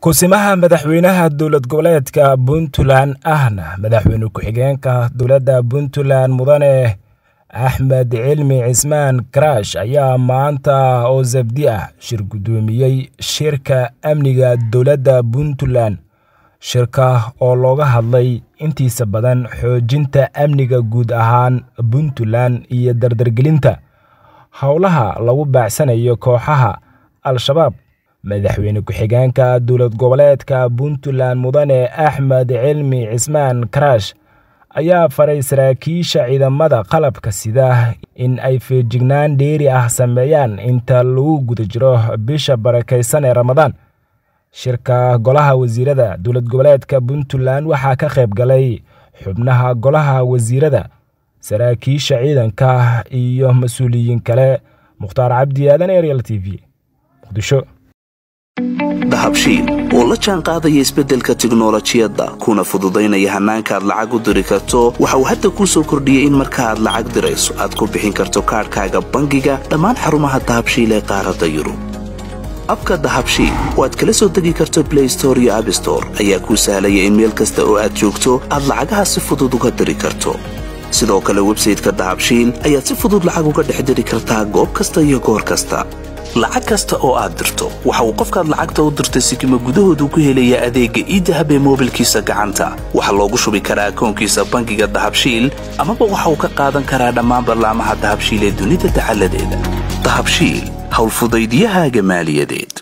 kusimaha madaxweynaha dowlad goboleedka puntland ahna madaxweyne ku-xigeenka dowladda puntland mudane axmed cilmi cismaan karaash ayaa maanta oo sabdi ah shir guddoomiyey shirka amniga dowladda puntland shirka oo looga hadlay intiisa badan xoojinta amniga guud ahaan puntland iyo dardargelinta howlaha lagu baacsanayo kooxaha al-shabaab madaxweyne ku-xigeenka dowlad goboleedka puntland mudane axmed cilmi cismaan karaash ayaa faray saraakiisha ciidamada qalabka sida in ay feejignaan dheeri ah sameeyaan inta lagu guda jiro bisha barakaysan ee ramadaan shirka golaha wasiirada dowlad goboleedka puntland waxaa ka qayb galay xubnaha golaha wasiirada saraakiisha ciidanka iyo mas-uuliyiin kale mukhtaar cabdi aadan ariel t v muqdisho dahabshiil oo la jaan qaadaya isbeddelka tiknolojiyadda kuna fududaynaya hannaanka aad lacag u diri karto waxa uu hadda kuu soo kordhiyey in marka aad lacag dirayso aad ku bixin karto kaadhkaaga bangiga dhammaan xarumaha dahabshiil ee qaaradda yurub abka dahabshiil oo aad kala soo degi karto blay store iyo abstore ayaa kuu sahlaya in meel kasta oo aad joogto aad lacagaha si fudud uga diri karto sidoo kale websayteka dahabshiil ayaad si fudud lacag uga dhex diri kartaa goob kasta iyo goor kasta lacag kasta oo aad dirto waxa uu qofkaad lacagta u dirtay sikima gudahoodu ku helayaa adeegga iidahab ee moobilkiisa gacanta waxaa loogu shubi karaa akoonkiisa bangiga dahabshiil amaba waxa uu ka qaadan karaa dhammaan ballaamaha dahabshiil ee dunida dacaladeeda dahabshiil howlfudaydyahaaga maaliyadeed